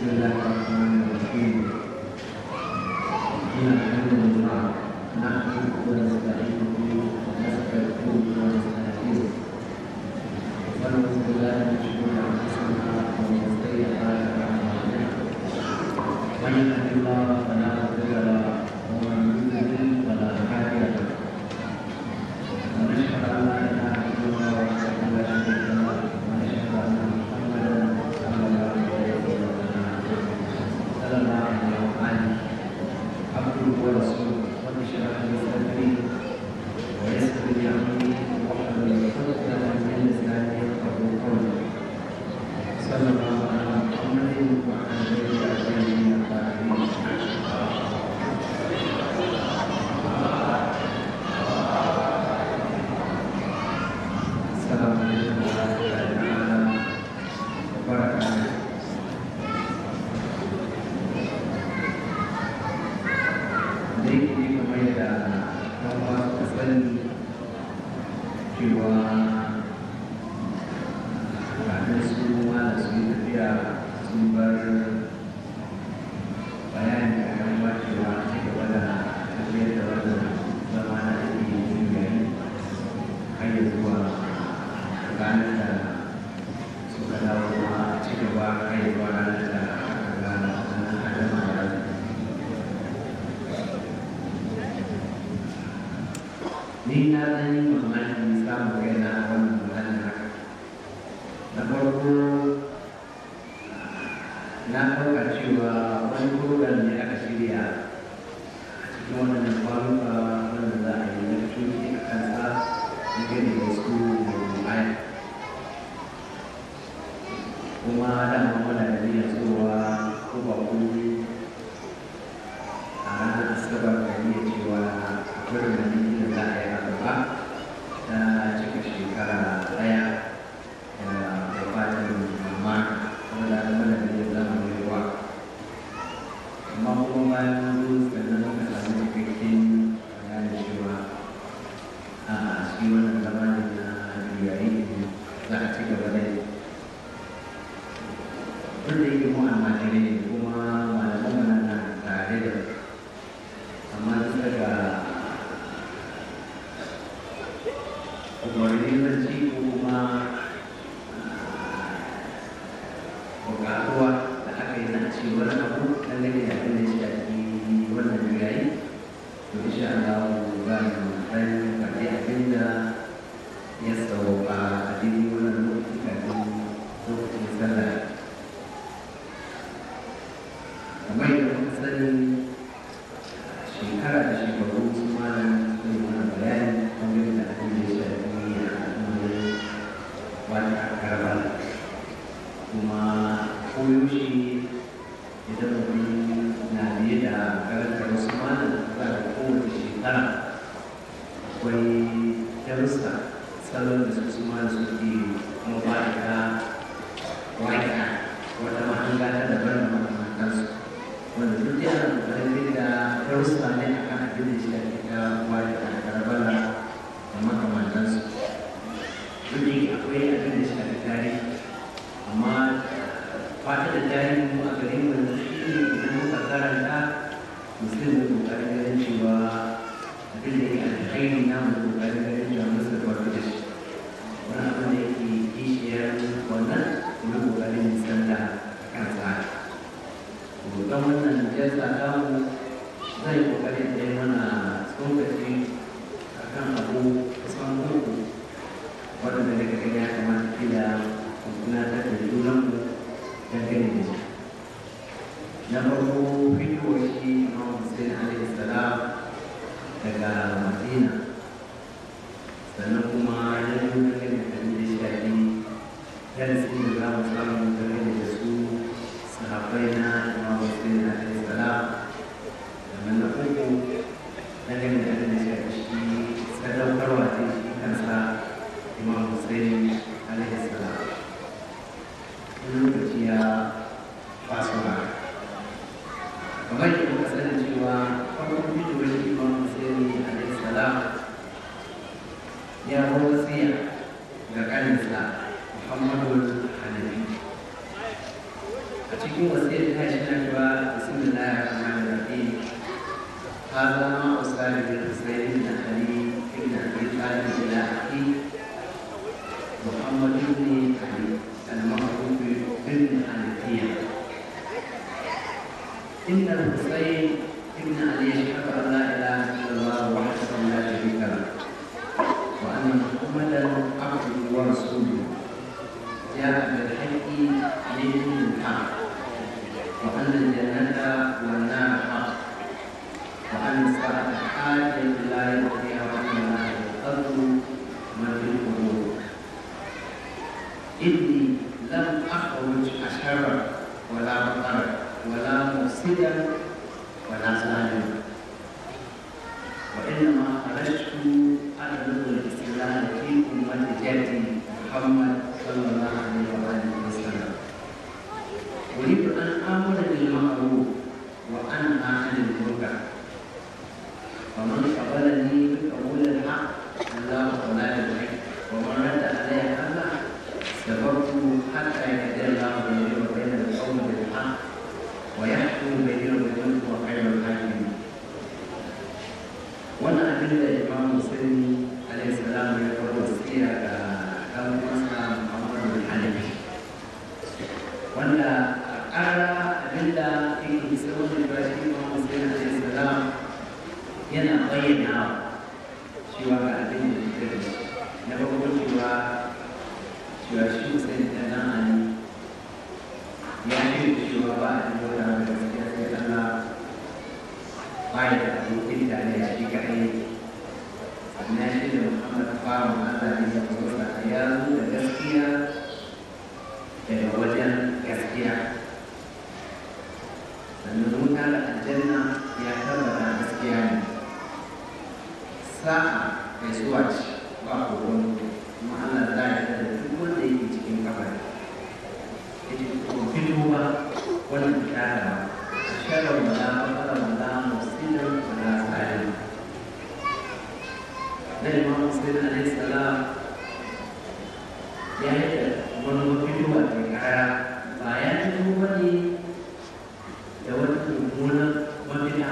بسم الله الرحمن الرحيم إن الحمد لله نحمده ونستعينه ونستغفره ونستهديه ونعوذ بالله من شرور أنفسنا ومن سيئات أعمالنا من يهد الله فلا مضل له ومن يضلل فلا هادي له ونشهد أن لا إله إلا الله وحده لا شريك له ونشهد أن محمدا صلى الله عليه وسلم صلى الله عليه وآله عبده ورسوله رب اشرح لي صدري ويسر لي أمري واحلل عقدة من لساني يفقهوا قولي صلى الله على محمد وعلى آله وصحبه الطاهرين السلام عليكم ورحمة الله تعالى وبركاته da yake kamar yadda ɗan uwa suka sani cewa kafin su ma da su yi tafiya sun bar bayani a kan ba cewa ci gaba da tafiyar da wannan zama na ake yin gari har ya zuwa ranar da suka dawo ma ci gaba har ya zuwa ranar da aka gana wannan adama da ranar ni na ɗan yi mamakin samun kaina a wannan maganin haka na farko na ɗauka cewa wani program ne aka shirya a cikin wannan kwanuka wanda za a yi na cuci a kansa na gani da su da rubai kuma dama mana da niyyar tsowa ko ba ku a ranar asabar da niyyar cewa akwai rumanin da za a yi a gaba ta cika shekara ɗaya da gabatar mamma wanda da mana da niyyar zama mai ruwa amma kuma bayan mun sannan muka samu cikakken bayanin cewa a shi wannan zamanin na yayi za a ci gaba da yi wanda yake mu almajirai ne kuma malaman mana na tare da amma bisa ga umarni na ci ko kuma bukatuwa da aka yi na ci wani abu dangane da abin da ya shafi wannan yayi to insha Allah za mu dan faɗi abin da ya sauka a daidai wannan lokaci kafin lokacin sallah kamar yadda kuka sani shekara da shekaru su malam zai mana bayani kamar da abin da ya shafi a al'amarin wata karbala kuma koyaushe idan mutum na biye da karantar wasu malam za a kowace shekara akwai darussa salon da su su malam suke kuma ba da wata wata mahanga ta daban da makamantansu wanda duk yana kokarin da darussa ne a kan abin da shi ake ta wani a karbala da makamantansu duk da akwai abin da shi ake tarihi amma fata da tarihi mu a garin mu da shi ne idan muka karanta musulun da kokarin ganin cewa abin da yake alkhairi na mu kokarin ganin cewa musu da farko da shi wani abin da yake kishiyar wannan mu kokarin nisanta kansa don wannan jasa damu zai kokarin da mana tsokaci a kan abu kusan uku waɗanda daga gani ya kamata kila tunatar da junanmu dangane da shi na farko fitowar shi imam hussein alaihi salam daga madina sannan kuma ya yi dangane da abin da shafi darasi da za mu samu dangane da su sahabbai na imam hussein alaihi salam sannan na uku dangane da abin da shafi shi sadaukarwa ce shi kansa imam hussein alaihi salam wani lokaci ya faso ba kamar yadda muka sani cewa farkon fitowar shi imam hussein alaihi salam ya bar wasiya ga kaninsa muhammadu hanafi a cikin cikin wasiyar ta shi na cewa bismillahir rahmanir rahim هذا ما أصاب بالحسين بن علي بن أبي طالب إلى أخيه محمد بن علي المعروف بن حنفية إن الحسين بن علي أشهد أن لا إله إلا الله وحده لا شريك له وأن محمدا عبده ورسوله جاء بالحق من الحق وأن الجنة والنار حق وأن الساعة حاجة لا يأتيها وأن الله يقدر من في القبور إني لم أخرج أشرا ولا بطرا ولا مفسدا ولا ظالما وإنما خرجت أطلب الاستقلال في أمة جدي محمد صلى الله عليه وآله وسلم أريد أن آمر بالمعروف وأنهى عن المنكر ومن قبلني بقبول الحق الله ولا يدعي ومن رد علي الله سببت حتى يهدي الله بيني وبين القوم بالحق ويحكم بيني وبينهم وخير الحاكمين وانا ادل الامام مسلم عليه السلام يقول وصيه كان مسلم محمد بن حنبي وانا ارى ادله في سوره البشير الامام مسلم عليه السلام yana bayyana cewa ga abin da ya da shi na farko cewa cewa shi musayin da nan ali ya ce cewa ba a yi wata da gaskiya sai Allah ba ya da abokin da ne shi kaɗai sannan shi da Muhammad bawan Allah ne ya kusa ya zo da gaskiya daga wajen gaskiya sannan wuta da aljanna ya tabbata gaskiya ne sa'a mai zuwa ce ba kogon kuma Allah za ya da duk wanda yake cikin kabari ya ce ko fito ba wannan kyara a sharar wala bakara wala musirin wala tsarin na imam muslim alaihi salam ya yi da wani mafito a kara ba ya fito ba ne da wata mummunan mafita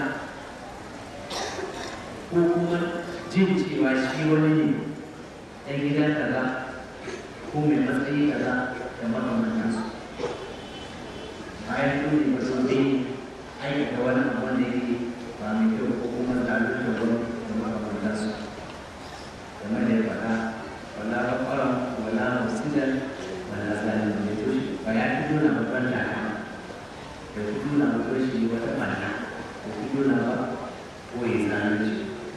ko kuma jin cewa shi wani ne ɗan gida kaza ko mai matsayi kaza da makamantansu bayan dole ba su ne aikata wani abu wanda yake ba mai kyau ko kuma zalunta wani da makamantansu game da ya faɗa wala bakwara wala musidan wala zalunta mai toshe ba ya fi nuna babban taka da fi nuna babban shi wata ɓanna da fi nuna ba ko ya zalunci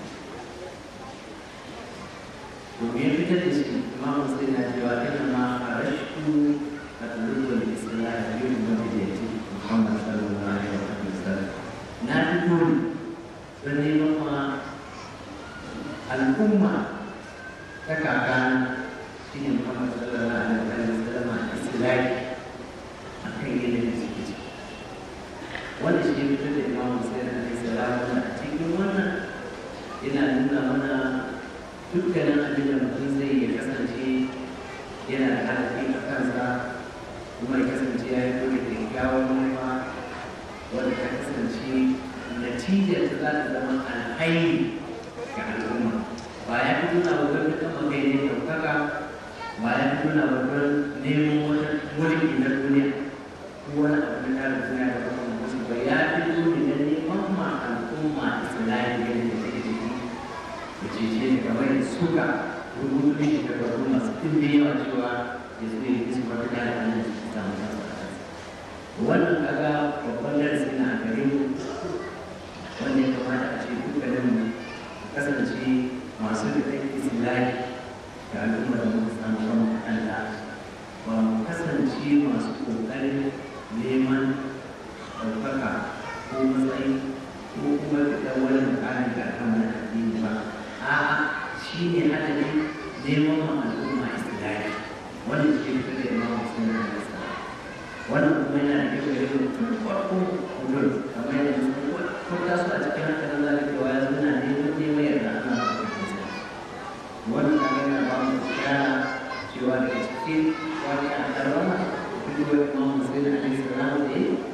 domin fitar da shi imam muslim na cewa ina ma farashtu a tulubar islam da yin wani da yake muhammad sallallahu alaihi wa sallam na fito don neman ma al'umma ta kaka shi ne muhammad sallallahu alaihi wa sallam a islami a kan yanayin da suke ciki wanda shi ne fitar da imam muslim alaihi salam wanda a cikin wannan yana nuna mana dukkanin abin da mutum zai ya kasance yana da hadafi a kansa kuma ya kasance ya yi dole da kyakkyawar manufa wadda ta kasance natijar ta za ta zama alhairi ga al'umma ba ya fi nuna wa wani kama kai ne ɗaukaka ba ya fi nuna wa wani neman wata mulki na duniya ko wani abu na tara duniya da kuma musu ba ya fi nuna da neman ma al'umma islami yadda take ciki da cece da kamar da suka rubutu ne da babu masu ɗimbe yawa cewa ya zo ya kisa wata da hannun su ta samu kansa wannan kaga babban darasi na a gare mu wanda ya kamata a ce dukkanin mu kasance masu da kai islahi ga al'ummar da muka samu kanmu kanta ba mu kasance masu ƙoƙarin neman ɗaukaka ko matsayi ko kuma da wani mukamin ga kan wani addini ba a'a shi ne adadin neman ma al'umma istilahi wannan shi ne da imam musulmi da nasa wannan kuma yana da kyau da tun farko kudur kamar yadda sun ko ta su a cikin hankalin zalikewa ya zuna neman neman yarda ana ba da kisa wannan kamar yana ba mu kyara cewa daga cikin wani a tarwana duk wani imam musulmi da nasa da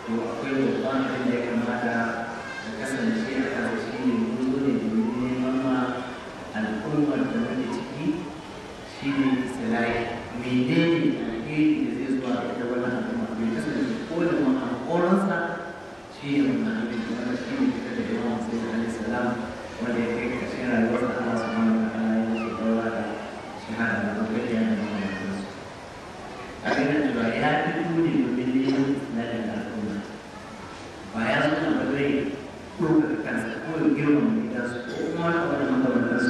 to akwai babban abin da ya kamata da kasance a kan shi ne mun zo ne domin neman ma al'ummar da muke ciki shi ne istilahi menene alheri da zai zuwa ga wani al'umma bai kasance ko da ma hankoronsa shi ne wannan abin da wanda shi ne fita da yawan sai da alaihi salam wanda ya kai ƙarshen rayuwarsa Allah subhanahu wa ta'ala ya ce daura da shahada da kokariya da makamantansu a ganin cewa ya fito ne domin neman istilahin al'umma ba ya zo na bazai ɗaukaka kansa ko ya girmama gidansu ko kuma wani abu da makamantansu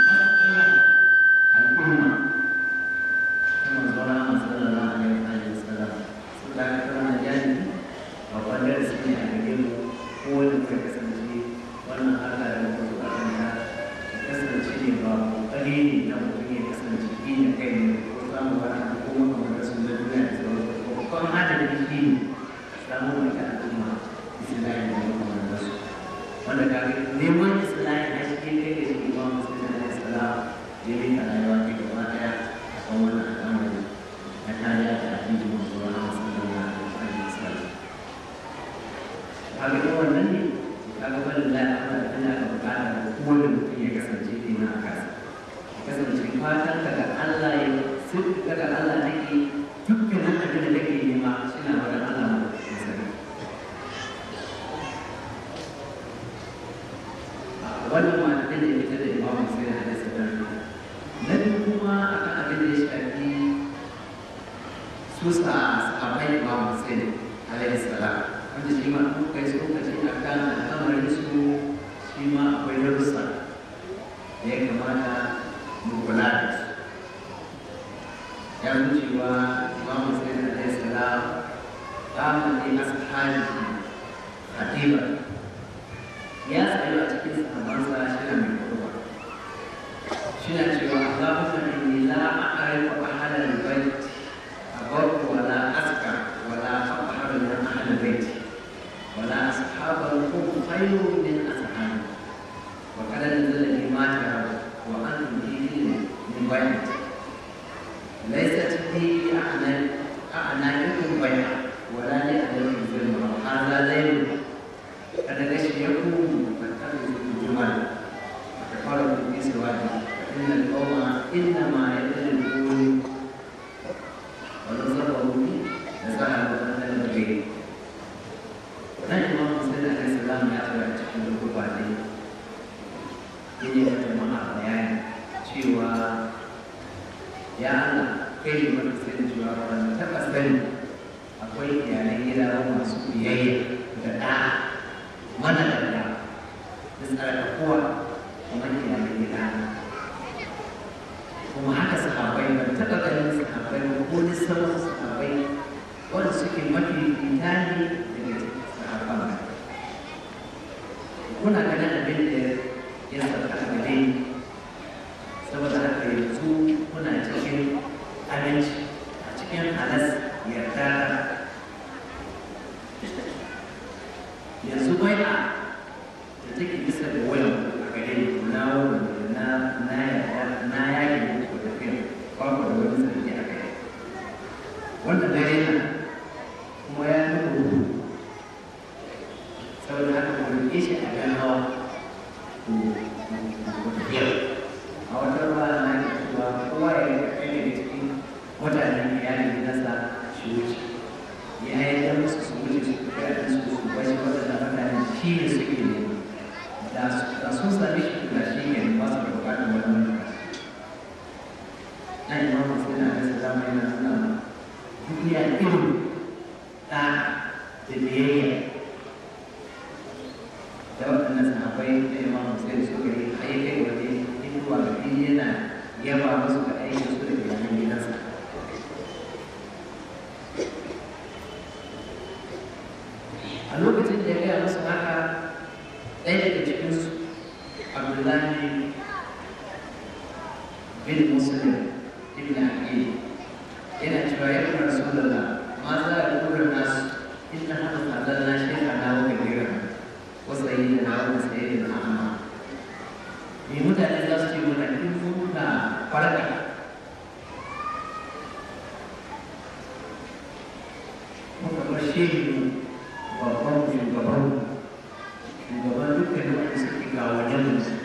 al'umma kuma zauna a sallallahu alaihi wa sallam su da aka kama na jani babban darasi ne a gare mu ko wani muka kasance wannan harka da muka zo kanta ya kasance ne ba kokari ne na mutum ya kasance shi ne kai ne ko samun wani abu ko makamantansu na duniya da sauransu ko kuma hada da shi ne samun wata al'umma islamin da makamantansu wanda ka ga neman islamin na shi kai da shi imam musulmi alaihi salam ya rika rayuwa ta gaba daya a kan wannan al'amari na kariya da addinin manzo Allah sallallahu alaihi wasallam kaga in wannan ne kaga wannan da aka tana da bukata da kowane mutum ya kasance ina a kasa ya kasance fatan daga Allah ya sirri daga Allah nake dukkanin abin da kake nema suna wajen Allah ya sani wannan ma abin da ya fitar da imamu sai da hadisi da na biyu kuma akan abin da ya shafi su sa sahabbai imamu sai alaihi salam wanda shi ma an kai su lokaci akan al'amarin su shi ma akwai darussa da ya kamata mu kula da su ya wucewa imamu sai alaihi salam zamanin ashabi khatiba ya tsayo a cikin sahabbansa shi na mai kurwa shi na cewa Allahumma inni la a'rifu ahada al-bayt abarru wa la aska wa la aqharu min ahli al-bayt wa la ashabu al-qum khayrun min ashabi wa qad nazala li ma taraw wa antum fihi min bayt laysat bi a'na a'na'ikum bayt wa la li alaykum zulma hadha laylun قد غشيكم فاتخذوا الجمل وكفروا بالنسوة فإن القوم إنما يتجدون ونصروا لذهبوا أن البغي nan imam musulun alaihi salam ya tsaya a cikin rukuba ne yin yi jama'a bayani cewa ya Allah kai ne wanda sai da cewa ban taɓa sani akwai iyalan gida masu biyayya da ɗa'a mana da da da tsarkakuwa kuma iyalan gida kuma haka sahabai ban taɓa ganin sahabai ba ko lissafin sahabai wanda suke mafi fita ne daga sahaban ba kuna ganin abin da ya sauka a gare saboda haka yanzu kuna cikin aminci a cikin halas yarda yanzu bai a da take bisa da wayan a gare ni na wani na na ya na yaki muku da kai ba ku da wani sarki a kai wanda dare na kuma ya nuna ruhu saboda haka ku rike shi a kan hawa ku ku tafiya a wata ruwa na ke cewa kowa ya yi kai daga cikin mutanen iyalin gidansa shi wuce ya yi musu su wuce su kai a su su bashi waɗanda mutane shi ne suke ne da sun sami shi da shi ne ba su da bukatar wani wani na yi mamu sai na gasa zama yana nuna duniya irin ta da biyayya da waɗannan sahabbai da imamu sai da suka yi haifai waje inuwa ga fili yana yaba musu ga aikin su da iyalan gidansa a lokacin da ya gaya musu haka ɗaya daga cikinsu abdullahi bin muslim ibn aqil yana cewa ya kuma rasulullah ma za a kura nasu inna hada tsadar na shekha na wa kabira wasu yi da na wa sai da amma me mutane za su ce mana in fuka farka muka bar shehu wajen mutum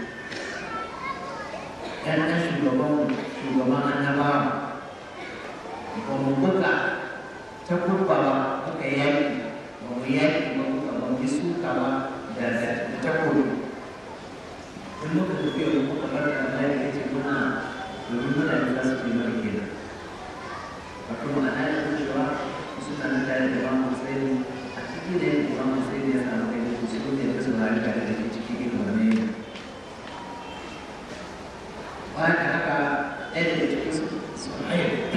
‘yan ɗan shugaban shugaban annabawa ba mu buga ta kurba ba muka yaki ba mu yaki ba muka ba mu suka ba da ta kudu in muka tafi yau muka bar da mai ya ce muna domin mutane za su yi mara kenan wato ma'ana ya cewa suna da tare da ba mu sai a cikin da yake ba mu sai da ya samu kai da su ne da su rari tare da ke ciki irin wannan bayan da haka ɗaya daga cikin su su haye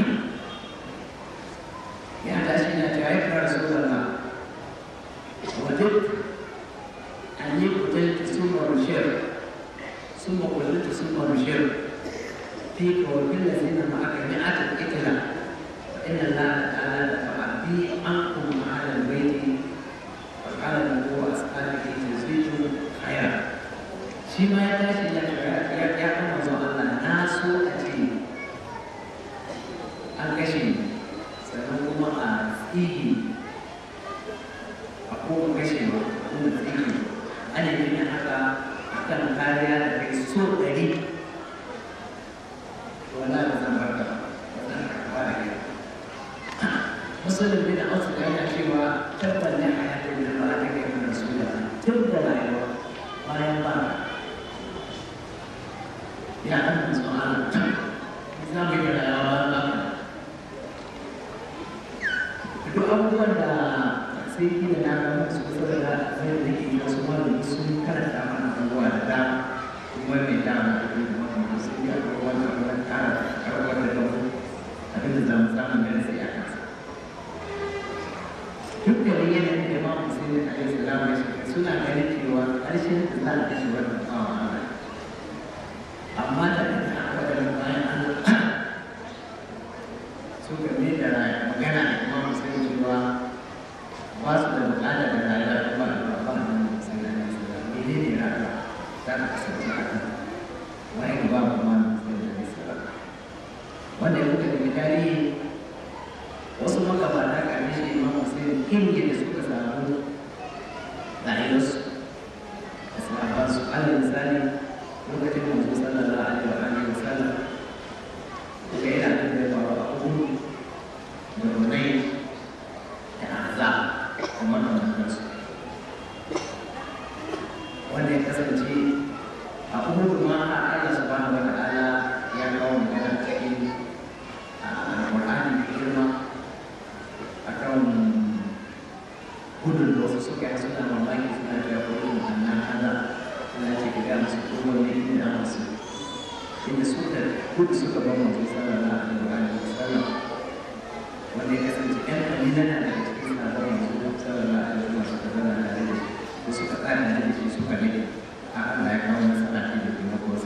ya tashi na ta haifar su zalla wajen an yi kutalta sun marushiyar sun makulalta sun marushiyar fi kawafin da zina ma aka yi ata ikila inna la ta'ala da fa'abi an kuma ma'alar baiti wa ƙara da kowa a tsakanin ita zai kaya shi ma ya tashi ya ya ya kama zuwa Allah na so a ce an kashe sannan kuma a tsigi a kuma kashe ba kuma tsigi ana yin haka a kan kariya da kai so ɗari wala ba zan barka ba zan karɓa da kai musulun bin ausu da yana cewa tabbar ne a yakin da ba a take mana su da tun da rayuwa bayan ba ya kan tsoron za mu yi rayuwa ba duk abubuwan da sai ki da na gama su kusa da zai da ke wasu malami sun karanta mana abubuwa da dama kuma mai dama da kuma kuma sun yi abubuwan da kuma kara karɓar da kawo abin da zamu samu gani sai a kansa duk da yanayin da ma musulmi a kai salama shi suna ganin cewa harshen da za a kashe wannan bawan Allah amma da ita waɗanda bayan an suka ne da magana da kuma musulmi cewa ba su da bukata da rayuwa da ba da ba da musulmi da musulmi mene ne rayuwa za ta kasance a kan wani ba ba ma musulmi da musulmi wanda ya kuka daga tarihi wasu magabata kame shi imam musulmi inda da suka samu rayuwarsu da sahabansu alal misali lokacin manzo sallallahu alaihi wa alihi wa sallam da yana da faru a kudu da runai da aza da makamantansu wanda ya kasance a kudu ma a Allah subhanahu wa ta'ala ya kawo magana cikin Al-Qur'ani da girma akan gudun da wasu suka yi suna mamaki suna cewa gudun annan Allah Allah ce ga masu kuma ne inda masu inda suka kudu suka ba mu sai sallallahu alaihi wa sallam wanda ya kasance ɗan kalilan na daga cikin sabon manzo sallallahu alaihi wa sallam suka zana da shi ko suka tsara da shi suka ne a Allah ya kawo matsala ce da kuma kosa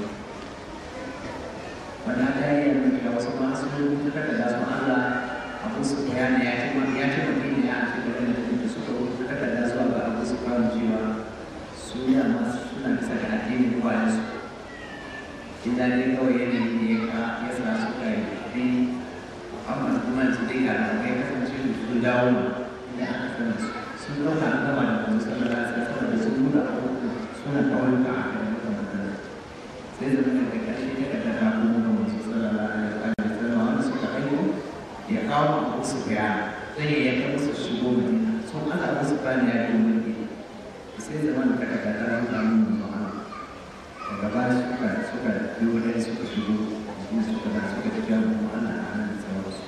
wannan ta yi yanzu da wasu ma su rubuta da su Allah abu su bayani ya ce ya ce mutum ya ce da da suka rubuta da zuwa ga abu su kawo cewa su ya masu suna bisa ga addinin kwanan su illa dai kawai yanayi ne ya ka ya sa suka yi bi amma kuma su dai ga da kai kasance da su dawo ma inda aka sana su sun ɗauka an gama da kuma sallar da sai saboda sun nuna abubuwa suna kawai ka a kan makamantar sai zama da ga ƙarshe ta ka tara kuma ga masu sallar da a kan sallar wanda suka aiko ya kawo abu su gaya zai ya yanka musu shigo madina sun ana musu bani ya yi mulki sai zama da kada ka tara mutane mu ma'ana daga baya suka suka yi wani suka shigo kuma suka da suka tafi da mu ana a nan da sauransu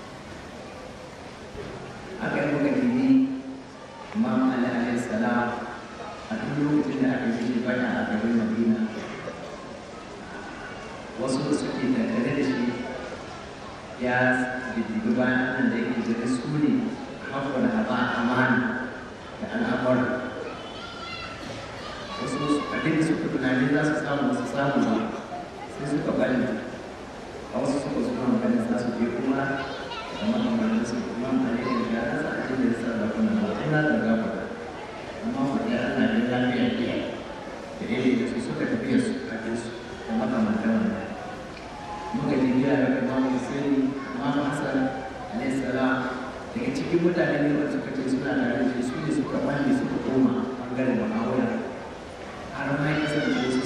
aka yi muka dini imam ali alayhi salam a duk lokacin da aka yi shi baya a garin madina wasu da suke tattare da shi ya diddibi bayan nan da yake zai su ne haƙƙo da haɓa amana da al'amura wasu abin da suka tunani za su samu wasu samu ba sai suka bari a wasu suka suna maganin za su je kuma da makamantar su kuma a ne da ya rasa abin da ya sa da kuma ba ina da gaba amma wanda ana da lafiya ke da iri da su suka tafiya su kafin su da makamantar wannan muka ji gida da kuma musulmi Imam Hassan alaihi salam daga cikin mutane ne wanda suka ce suna tare da shi su ne suka bani suka koma bangaren Muawiya har ma ya kasance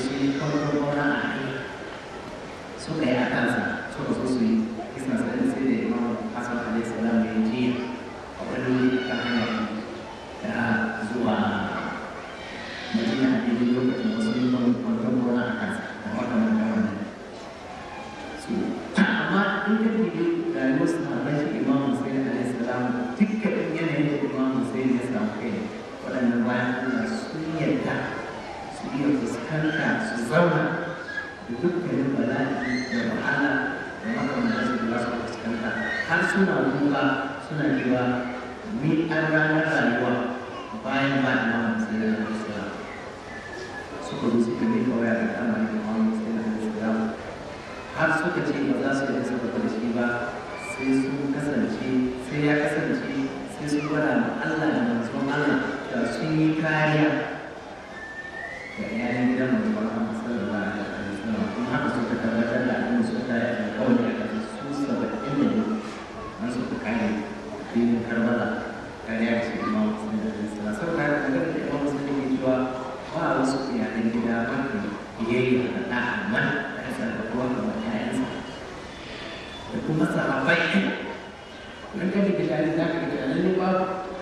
da wahala da makamantar su za su fuskanta har suna kuka suna cewa ni an ranar rayuwa bayan ba da mamu sai da islam suka zo suka yi kawai a al'amari da mamu sai da islam har suka ce ba za su yi saboda da shi ba sai sun kasance sai ya kasance sai sun gwada ma Allah da manzon Allah da sun yi kariya ga yayin gidan manzon Allah sallallahu alaihi wasallam kuma haka suka tabbatar da abin suka tare da kawai a kan su saba'in da ne an suka kare filin karbala kariya da shi imam musulmi da islam sau da haka da imam musulmi ke cewa ba wasu iyalan gida mafi biyayya da da'a man da kasar da kowa kamar ƴaƴansa da kuma sahabbai in ka ji gidani za ka ga lalle ba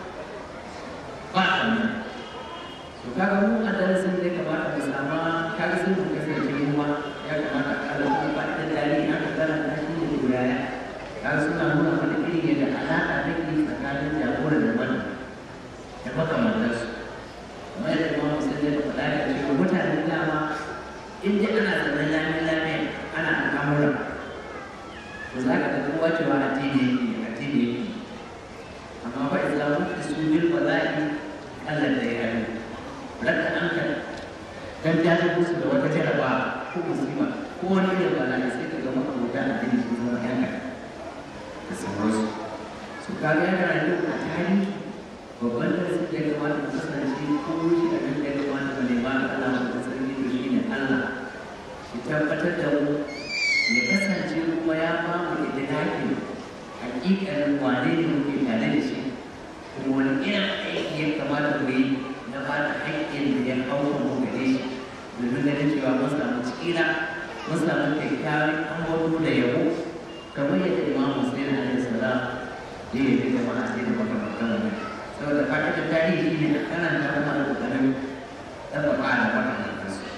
ba kamar to kaga mu a darasin da ya kamata mu sama kaga sun mu kasance mu ma ya kamata a kala kuma ba da dali na ka gana ta shi ne yaya kaga suna nuna mana irin yadda alaƙa take tsakanin jagora da mana da makamantar su kamar yadda ma musulmi da faɗa da cewa mutanen dama in dai ana zaman lafiya lafiya ana al'amura to za ka ga kowa cewa addini yake addini yake amma fa islamu da su bil bala'i Allah da ya yi raka an ka dan jaji musu da wata jaraba ko musiba ko wani irin bala'i sai ka ga makamata addini sun zama yan kaɗan da sauransu su kaga yana rayuwa a tarihi babban darasin da ya kamata mu kasance ko shi abin da ya kamata mu nema da Allah mu sarki to shine Allah shi tabbatar da mu ya kasance kuma ya ba mu idraki hakikalin wane ne muke tare da shi kuma wani irin aiki ya kamata mu yi na ba da haƙƙin da ya hau mu gare shi domin ganin cewa mun samu tsira mun samu kyakkyawan ambato da yabo kamar yadda imam muslim alaihi salam ya yi da jama'a sai da makamantan wannan saboda fatan tarihi ne a karanta kuma da kokarin ɗabbaka da makamantan su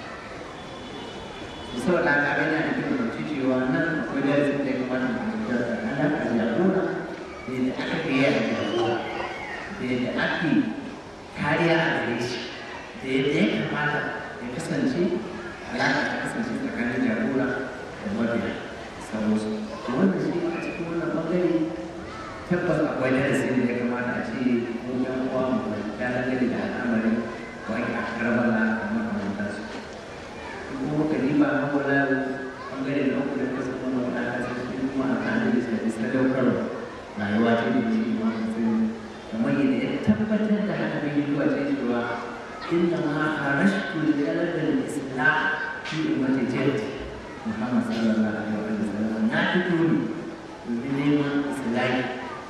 saboda haka abin yana da kyau da cewa nan akwai darasin da ya kamata mu fahimta tsakanin alaƙar jagora da yadda aka fiye a jagora da yadda ake kariya a gare shi da yadda ya kamata ya kasance alaƙa ta kasance tsakanin jagora da mabiya sauransu to wannan shi a cikin wannan ɓangare tabbas akwai darasi da ya kamata a ce mu yan uwa mu fahimta dangane da al'amarin wani a karbala da makamantansu kuma ka riba haƙura ɓangare da uku da kasa kuma wani aka sai kuma a kan da sai sadaukarwa rayuwa ta yi shi ma mutum kamar yadda ya tabbatar da haka bai yi zuwa sai cewa inna ma harashtu da talabar islam fi ummati jaddi muhammad sallallahu alaihi wa sallam na fito ne domin neman islami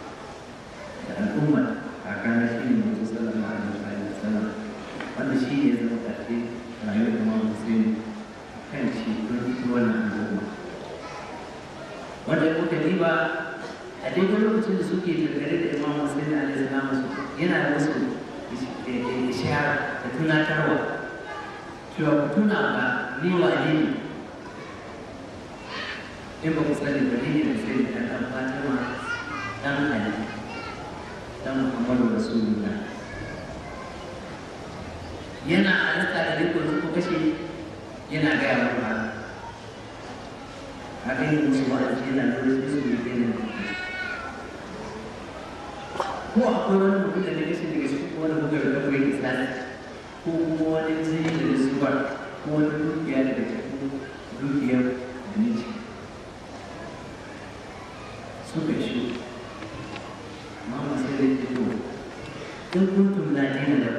da al'ummar kakana shi ne mutum sallallahu alaihi wa sallam wanda shi ne zama ƙarfi rayuwar imam muslim kan shi don ita wannan al'umma wanda ya kuka riba a daidai lokacin da suke gargare da imam muslim alaihi salam su yana da musu ishara da tunatarwa cewa ku tuna ba ni wane ne in ba ku sani ba ni ne da sai da ɗan fatima ɗan ali ɗan muhammadu rasulullah yana halatta da rikon ko kashe yana gaya wa ba haka yin musu wa'azi yana da wasu su yi kenan ko akwai wani mutum da ne kashe daga cikin wani bugar da kawai islami ko kuma wani jini da da suwa ko wani dukiya daga cikin dukiyar da ne ce suka shi amma masu da ke to in kuntum na dina da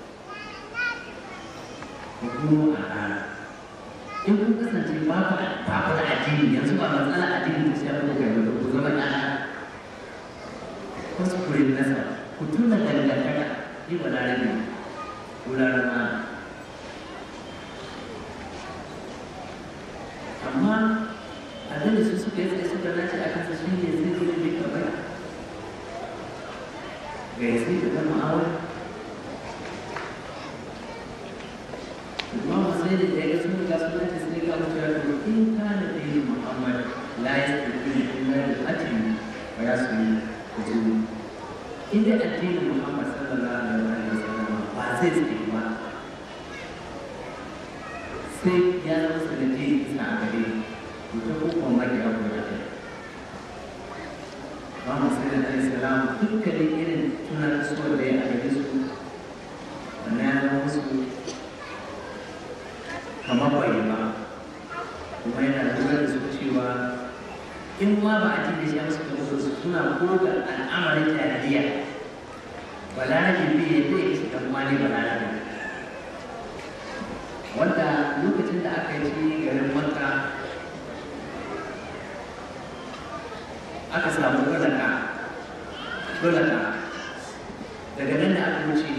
ku kuma a rana in kun kasance ba ku ba ku da addini yanzu ba matsala addini ta shafi da kai ba ku zama ɗana kuskuren nasa ku tuna dangantaka ni ba da rabe ko larama amma abin da su suka yi tsaye suka nace a kansa shi ne zai zai ne kamar ga ya sai da zama awon imam sai da ya ga sun ga sun nace sai ga mutuwa to in kana da yin muhammad la ya tafi illa da ajin wa ya su yi kujuru inda addinin muhammad sallallahu alaihi wa sallam ba zai tsaye ba sai ya zama sanadiyar isa a gare to ta da ya kuma da Muhammad sallallahu alaihi wasallam dukkanin irin tunan su da ya ake su wannan ya zama musu kamar bai ba kuma yana lura da su cewa in ma ba a cikin shi musu kuma su suna koga al'amarin jahiliya balarabe bai yadda ya shi dan wani balarabe wanda lokacin da aka yi garin makka aka samu gulaka gulaka daga nan da aka wuce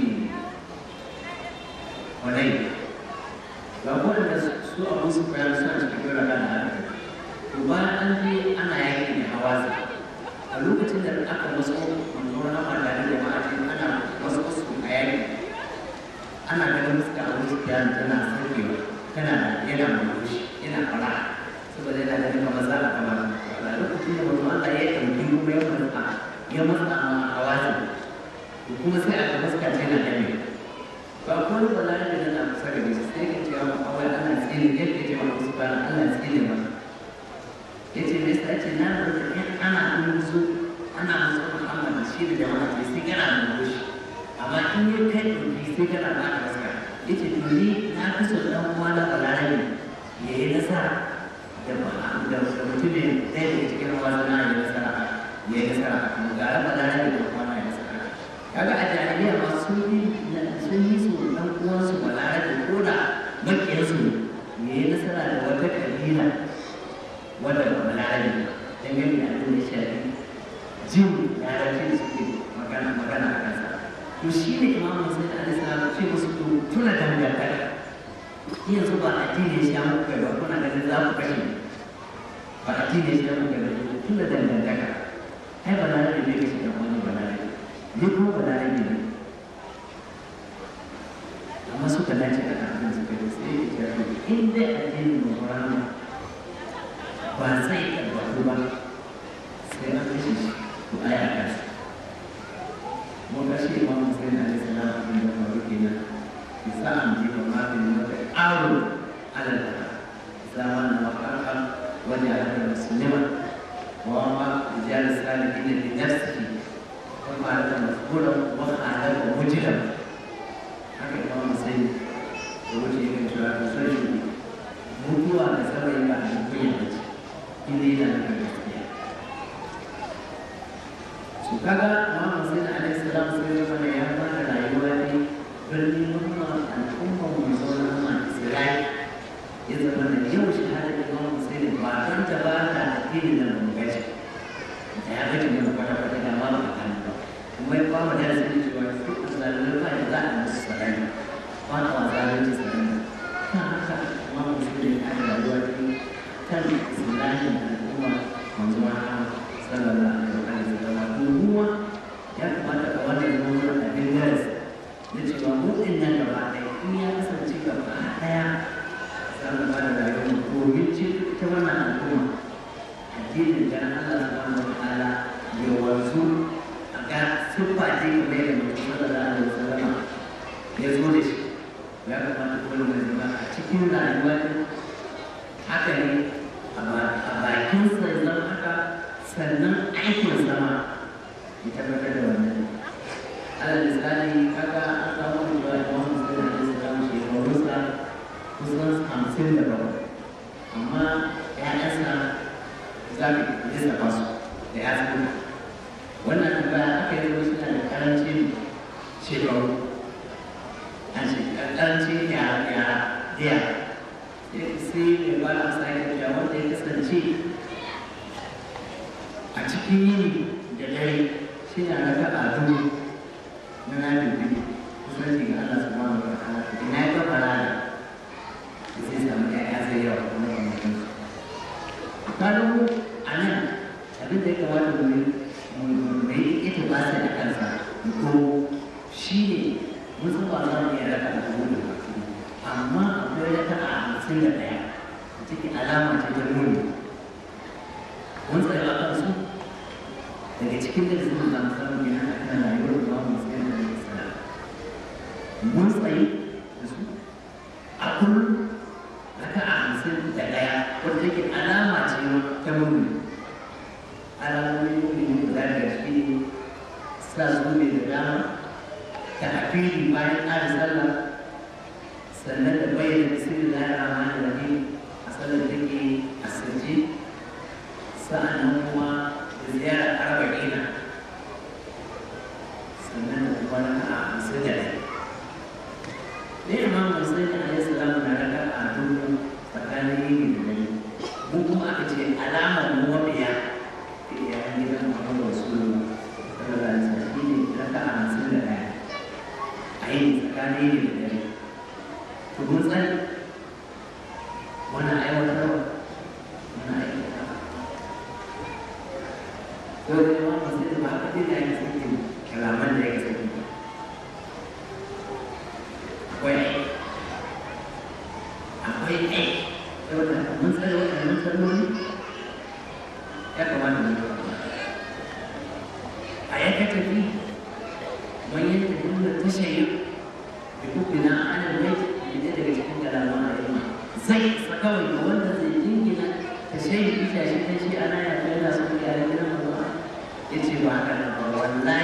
wanai ga waɗanda su abu su koyar suna cikin gulaka da aka to bayan an je ana yaki da hawaza a lokacin da aka maso manzo na mata da jama'a ce ana maso su a yaki ana ganin fuska a wuce kiyan tana sarkewa tana yana murmushi yana fara saboda yana ganin kamar za a kama a lokacin da mutum Allah ya ɗauki kuma ya matsa ya matsa ma a wajen kuma sai aka fuska ce na dame ba ko wani ba da nan a kusa da shi sai ka ce wa awai ana tsini yadda ya ce wa kusa ba Allah tsini ma ya ce me yasa ce na rubuta in ana musu ana musu Muhammad shi da jama'a ce sai kana murmushi amma in ya kai ɗauki sai kana ba ka fuska ya ce to ni na fi so ɗan uwa na balarabe ya yi nasara da mutumin ɗaya daga cikin wasu na yi nasara ya yi nasara a kan gara balarabe da kuma na yi nasara kaga a jahiliya ma sun yi sun yi su ɗan uwansu balarabe ko da makiyarsu ya yi nasara da wata kabila wadda ba balarabe don gani da abin da shafi jin yaranci da suke magana magana a kansa to shi ne imamu sai da alisa ce musu to tuna dangantaka yanzu ba addini shi ya muka ba kuna ganin za ku kashe ba addini shi ya muka ba tun da dangantaka ai ba na da ne kashe dan wani ba na da ne kuma ba na da ne amma suka dace da abin suka yi sai ya ce in dai addinin Muhammad ba zai tabbatu ba sai an kashe shi to ai a kasa mun ga shi imamu sai na alaihi salam abin da faru kenan bisa an ji ba ma bin wata aro ala da zaman na makaka wani ala da musulma wa ma rijal salihin li nafsihi wa ma ala masburan wa ala da mujram haka imamu sai da wuce yake cewa ka sai mutuwa da sabai ba a kunya ba ce inda yana da gaskiya su kaga imamu sai da alaihi salam sai ya mana ya fara rayuwa ne birnin nuna al'ummar mai zaune na Isra'i ya zama da yau shahadar Imam Hussein ba don ta ba ta addini da mun gaji da ya gaji mun kwata kwata da ma ba kan ba kuma ya ba da sai cewa su asalin ba da za a musu sarari ba ta wa zalunci sarari kan haka Imam Hussein ya da rayuwa kan islamin al'umma manzo Muhammad sallallahu alaihi wasallam kuma ya kamata a wannan zama abin darasi da cewa mutum nan gaba ɗaya in ya kasance gaba ɗaya za mu ba da rayuwar domin ce ta wannan al'umma addinin da Allah subhanahu wa ta'ala ya wanzu a ga siffa ce kamar yadda mutum sallallahu alaihi wasallam ya zo da shi ya kamata kowane mai zama a cikin rayuwa haka ne a bakin sa zan haka sannan aikin sama ya tabbatar da wannan alal misali kaga an samu da imam muslim alaihi salam shekarunsa kusan hamsin da bakwai amma ƴaƴansa za ka lissafa su da ya zuwa wannan tambaya aka yi wasu na da karancin shekaru an ce karancin yara yara diya sai mai ba da masa ya wanda ya kasance a cikin yini da dare shi na raka a dubu na nafin biyu kusanci ga Allah subhanahu wa ta'ala ina ya ga farada da sai samu ƴaƴa sai yawa kuma ba mutum kaga mu a nan abin da ya kamata mu mu yi ita ba sai da kansa ko shi ne mun san ba za mu iya raka a dubu da amma akwai raka a hamsin da ɗaya da take alama ce ta nuni mun tsaye a kansu daga cikin da sun zama samun yana a kan rayuwar da mu tsaye da sana mun tsaye da su a kullum raka a hamsin da ɗaya wanda take alama ce ta mun hanyoyin guda da shi sa zuwa da dama ta afili bayan ƙara sallah sannan da bayyana sirri da rahman rahim a sallar da ke a sirji sa'annan kuma da ziyarar arba'ina sannan da kuma raka a sujada ne imam musulmi alaihi salamu na raka a dubu tsakanin yin da dare mu kuma aka ce alamar mu wabiya da iyayen gidan muhammadu rasulullah sallallahu alaihi wasallam shine raka a hamsin da ɗaya a yin tsakanin yin da dare to mun tsani wani aiwatarwa wani aiwatarwa ko da yawan musulmi ba haka dai da ya kasance kalaman da ya kasance akwai akwai ne saboda mun tsare waɗannan salloli ya kamata mu yi a yanka tafi mun yi tafi da tashayi da kuku na ana mai da daga cikin kalaman al'umma zai kawai ga wanda zai jingina tashayi ita shi ta shi ana ya kai da su ya da gidan mazuwa ya ce ba haka nan ba wallahi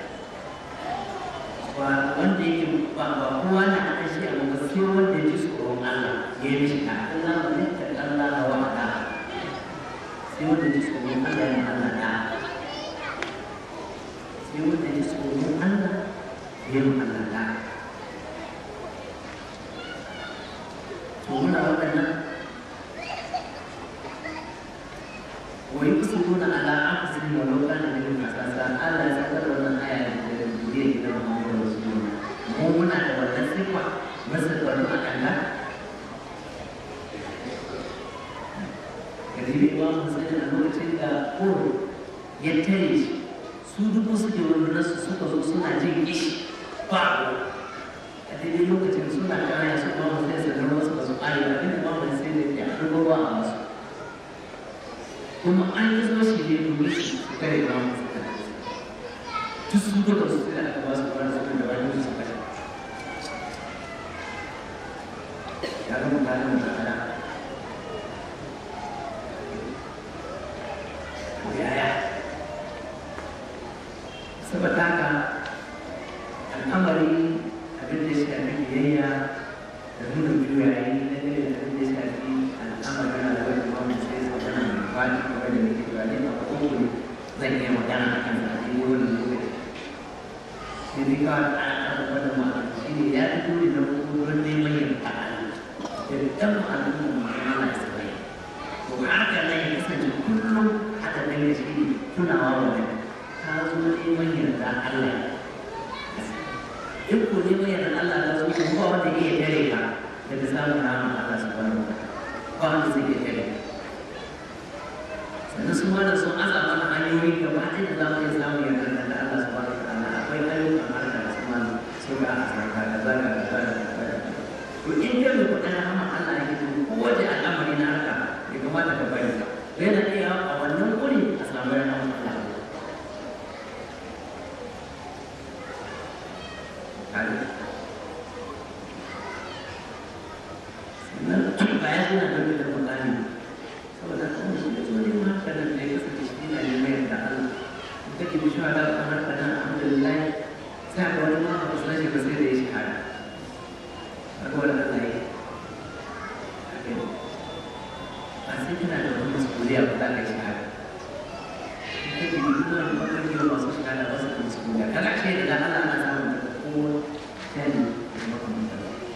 ba wanda yake ba ba kowa na aka shi a gaba sai wanda ya ji tsoron Allah ya yi mishi ta Allah ba ne ta Allah da wa da sai wanda ya ji tsoron Allah ya Allah da sai wanda ya ji tsoron Allah ya yi Allah da to muna waɗannan wa yusiruna ala anfusihim wa law kana bihim khasasa Allah ya sakar wannan aya da duniya gidan Muhammadu Rasulullah mu muna da wannan sifa masarfaru a kalla kadibi imam Hussein a lokacin da koro ya tare shi su dubu suke wani nasu suka zo suna jin ishi ba a daidai lokacin suna kaya su ba mu sai su zama su ba su ƙari ba inda ba mu sai da ya ɗago ba a wasu kuma an yi zo shi ne domin su kare ba mu su kare duk su duka su sai da aka ba su ba su da wani su kare ya zama tare da ta'ala yaya saboda haka al'amari abin da shi abin biyayya da nuna juyayi na ne da abin da shi abin al'amari na da wani mamu sai su magana mai fadi kamar da nake cewa ne a kowane zan iya magana a kan zaɓe wani lokaci sai dai kawai ana ƙarfafa da ma'ana shi ne ya fi dole na wurin neman yin ta'ala da ɗan al'umma ma'ana su bai to haka nan ya kasance kullum haka nan ya shi tunawa wa ne ka zo neman yarda Allah in ko neman yarda Allah ka zo ko ba wanda iya tare ka daga samun rahama Allah subhanahu wa ta'ala ba wanda zai iya tare ka sannan su ma da sun aza mana hanyoyi gaba ɗaya da za mu iya samun yarda da Allah subhanahu wa ta'ala akwai ayyukan harka da su ma sun ga a sarka da zaga da zaga da zaga to in dai mu kuɗa rahama Allah ya gido ko waje al'amari na haka ya kamata ka bari yana iya a wannan wuri a samu rahama Allah sannan bayan suna ɗauke da mutane saboda kuma shi da tsohon ma haka nan da ya kasance shi na neman yadda Allah in kake bi shawa da kamar ka nan alhamdulillah sai ga wani ma ba sai ba sai da ya shahada kaga wani Allah ya ba sai kana da wani masuliya ba za ka yi shahada in kake bi duk wani ɓangare da masu shahada ba su da masuliya kaga ce da Allah ana samun da kowa tani da makamantar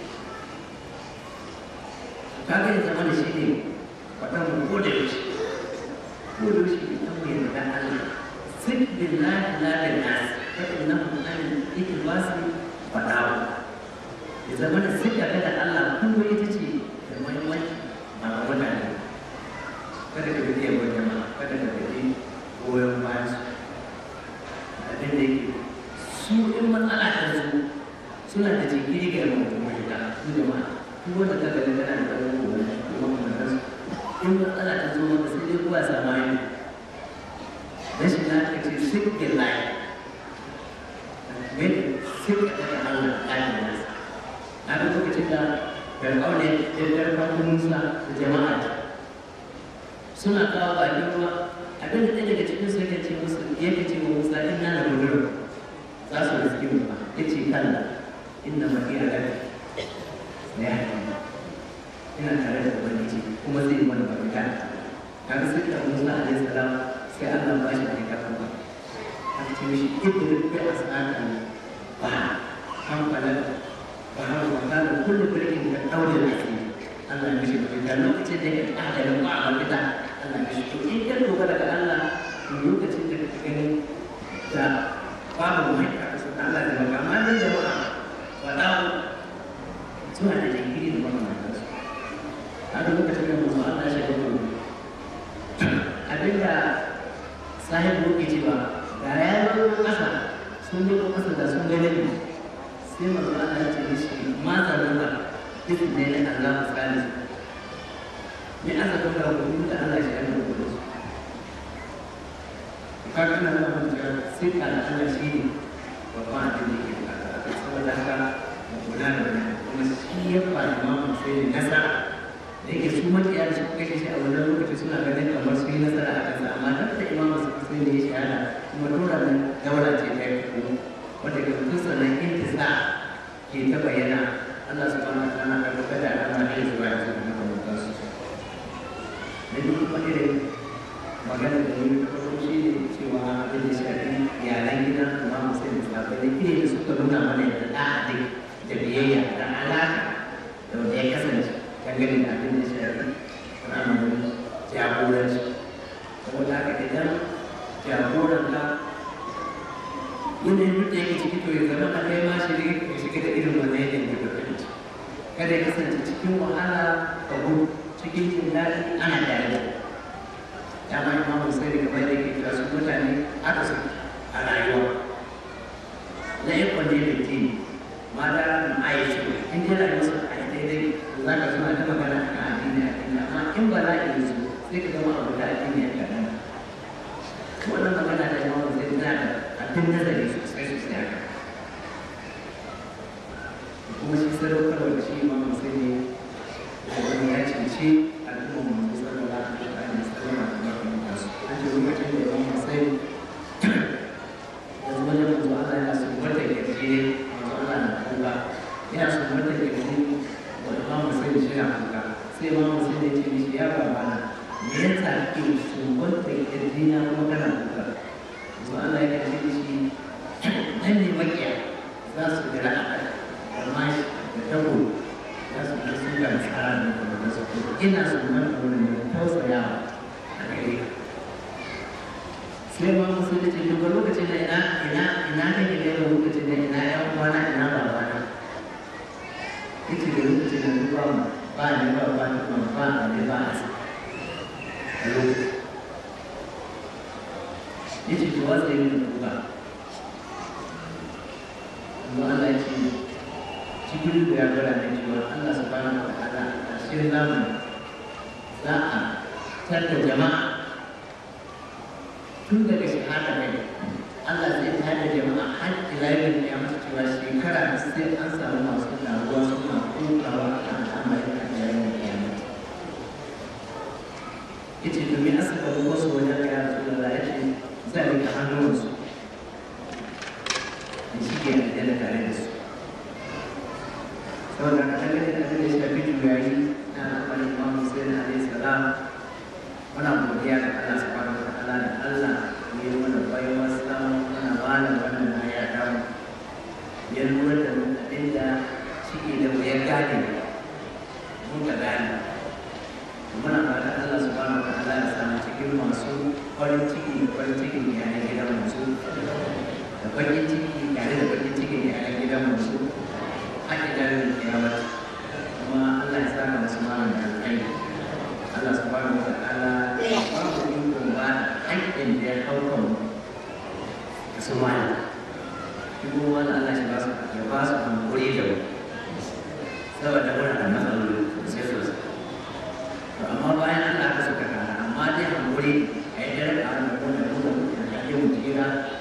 kaga ya zama da shi ne faɗan mu ko da yaushe ko da yaushe ita mu yarda Allah sai billahi la da nas fa innahu an ikhlasi fadawa ya zama da sai da da Allah kuma ita ce da muhimmanci ba ga mutane kada ka bi yawon jama'a kada ka bi goyon bayan su abin da yake su in matsala ta zo suna da jinkiri ga yawan kuma ita su jama'a duk wanda ka gani tana da ɗan gobe kuma kuma ta su in matsala ta zo maka sai dai kuwa sama yi rashin lafiya ce sikin layi mai sikin daga Allah ɗakin nasa na ga lokacin da fir'aune ya karɓar musa da jama'a suna kawo bakin ruwa abin da ɗaya daga cikin su yake ce musu yake ce wa musa in na da gudunar za su riski mu ba ya ce kalla inna ma iya rabi ya ina tare da ubangiji kuma zai yi mana mafita kaga sai da musa alaihi salam sai Allah ba shi da kafa ba an ce mishi idris bi asaka ba an fala ba har wa kana kullu birkin da daure da shi Allah ya mishi mafita lokacin da ya kada da ba mafita Allah ya mishi to in ka dogara ga Allah lokacin da kake gani da babu mai ka su Allah da maka amma dan jama'a wala suna da jinkiri da makamantansu a lokacin da musu Allah ya shaida abinda sahibu ke cewa da ya zo kasa sun yi kasa da sun gane ne sai masu ana ce da shi ma zanen ba duk ne na Allah misali ne aka kuma da hudu da Allah shi yana hudu su ka kana da hujja sai ka da Allah shi ne babban abin da ke bukata saboda haka kula da wani kuma shi ya fara mamu sai nasara da yake su makiya da suka kashe shi a wannan lokaci suna ganin kamar su yi nasara a kansa amma duk da imam su sai da ya shahada kuma dora nan daura ce ta yi kuma wanda ke tun sannan intisa ke ta bayyana Allah subhanahu wa ta'ala ka rubuta da Allah ne zuwa ya zuwa maka mutan su da ni kuma irin magana da ni ta farko shi ne cewa abin da shafi iyalan gidan imam sai da sabai da irin da suka nuna mana da da'a da biyayya da alaka da wanda ya kasance dangane da abin da shafi al'amarin jagoranci saboda haka idan jagoranka yanayin duk da yake ciki to ya zama a kai ma shi ka shiga da irin wannan yanayin da ka fahimci kada ya kasance cikin wahala ka gudu cikin jin daɗi ana tare da dama imamu sai da kamar da yake kira su mutane aka su a rayuwa na yi kwanne da ke mata na aisha in dai rayuwa su a daidai za ka suna ta magana a kan addini a addini amma in ba za ka yi su sai ka zama abu da addini a kan wannan magana da yawan sai tana da abin nazari sosai sosai haka kuma shi sadaukarwa da shi ma sai ne wani ya cince al'ummar mu sallallahu alaihi wa sallam da barkan su an ce lokacin da imam sai yanzu wajen manzo Allah yana so wata kirje manzo Allah na kuka yana so wata kirje wa imam sai da shi na kuka sai imam sai da ce mishi ya babana me yasa kake so wata kirje na kuma kana kuka manzo Allah ya ce shi nan ne makiya za su gara a kai amma da tabo za su ga sun ga tsara da kuma su ina so man wurin da tausaya a gare ka sai ma musu da ce duk lokacin da ina ina ina kake da lokacin da ina yan uwana ina babana yace da lokacin da duk ba ba ne ba ba ba ba ne ba a lokacin yace to wasa yi da kuka amma Allah ya ce cikin da ya gwada da cewa Allah subhanahu wa ta'ala a cikin zamani za a tarda jama'a tun daga shahada ne Allah zai tada jama'a har ila yau ya masa cewa shekara sai an samu masu taruwa suna kokawa a kan al'amarin a yayin kiyama yace domin asaka wasu wajen ya rasu da ya ce zai rika hannunsu da shi ke da tare da su saboda ka dangane da abin da ya shafi juyayi na al'amarin imamu sai na alaihi salam muna godiya ga Allah subhanahu wa ta'ala da Allah ya yi mana baiwa samu muna bada wannan aya ta mu ya lura da mu abin da shi da mu ya gane mun ka gane muna fata Allah subhanahu wa ta'ala ya samu cikin masu farin ciki farin cikin yayin gidan musu da bakin ciki tare da bakin cikin yayin gidan musu haƙi dalilin kiyamata kuma Allah ya saka masu malam da alƙairi Allah subhanahu wa ta'ala ya ba mu iko ba haƙƙin da ya hauka mu da su malam kuma wani Allah ya ba su ya ba su hankuri da mu saboda muna da matsaloli sosai sosai to amma bayan Allah ka suka kana amma dai hankuri a yi dare a wani da kuma da kuma da ake mu jira